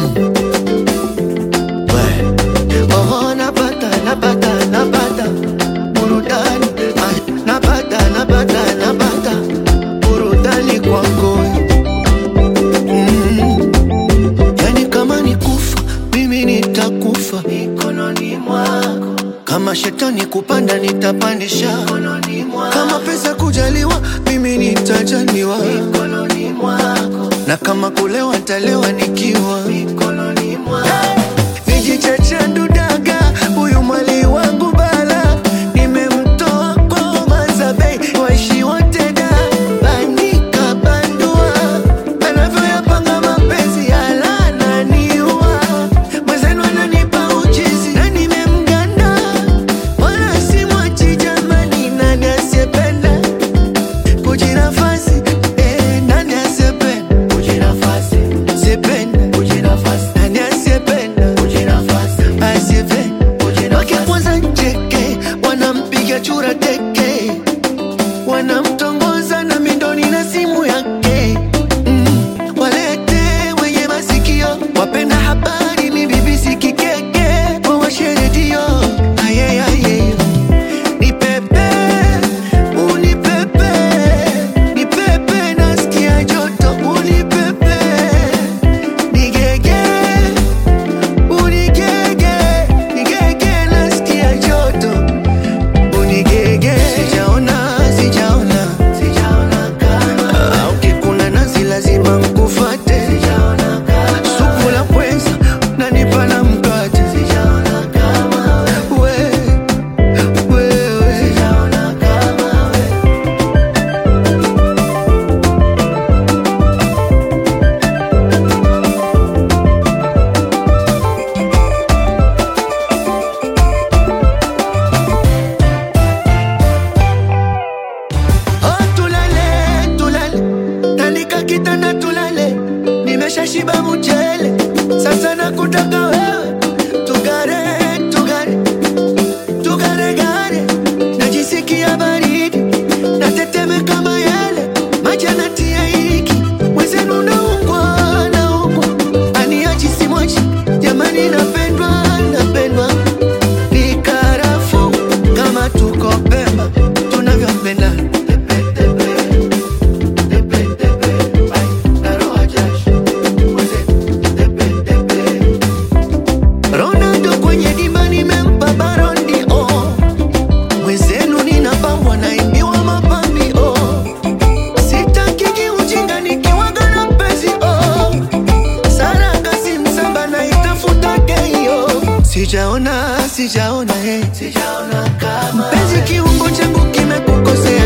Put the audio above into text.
Oh, napata napata napata burudani Ay, napata napata napata burudani kwako mm. Yani kama ni kufa mimi nitakufa mikononi mwako, kama shetani kupanda nitapandisha mikononi mwako, kama pesa kujaliwa mimi nitajaliwa mikononi mwako, na kama kulewa nitalewa nikiwa mikononi mwako. Nijichachandu daga huyu mwali wangu bala, nimemtoa kwa Mazabei waishi wote da banika bandua, anavyoyapanga mapenzi yalananiua, mwenzenu ananipa uchizi na nimemganda, wala simwachi jamani, nani asiyependa kujinafasi eh, nani asiyependa kujinafasi sipenda kujinafasi nani asiyependa kujinafasi asiyependa kujinafasi wakikwanza njeke wanampiga chura teke wanamtongoza na mindoni na simu yake mm, walete wenye masikio wapenda habari mi BBC kikeke wawashe redio ayeaye ni pepe unipepe ni pepe nasikia joto unipepe nigege unigege nigege nasikia joto unigege sijaona sijaona sijaona kama au kikuna nazi lazima mkufate sijaona kama supu la pweza nanipa na mkate sijaona kama we wewe sijaona kama we Oh, tulale tulale, tandika kitanda tulale, nimeshashiba mchele, sasa nakutaka wewe, tugare tugare tugare gare, najisikia baridi, natetemeka mayele, maji yanatia hiki, mwenzenu naungwa naungwa, aniachi simwachi, jamani napendwa napendwa ni karafu kama tuko Pemba tunavyopendana Ronaldo kwenye dimba nimempa barondi oh. Mwenzenu ninapambwa naimbiwa mapambi oh. Sitakiki ujinga nikiwaga na mpenzi oh. Saranga si msamba naitafuta keio Sijaona, sijaona, hey. Sijaona kama Mpenzi kiungo changu kimekukosea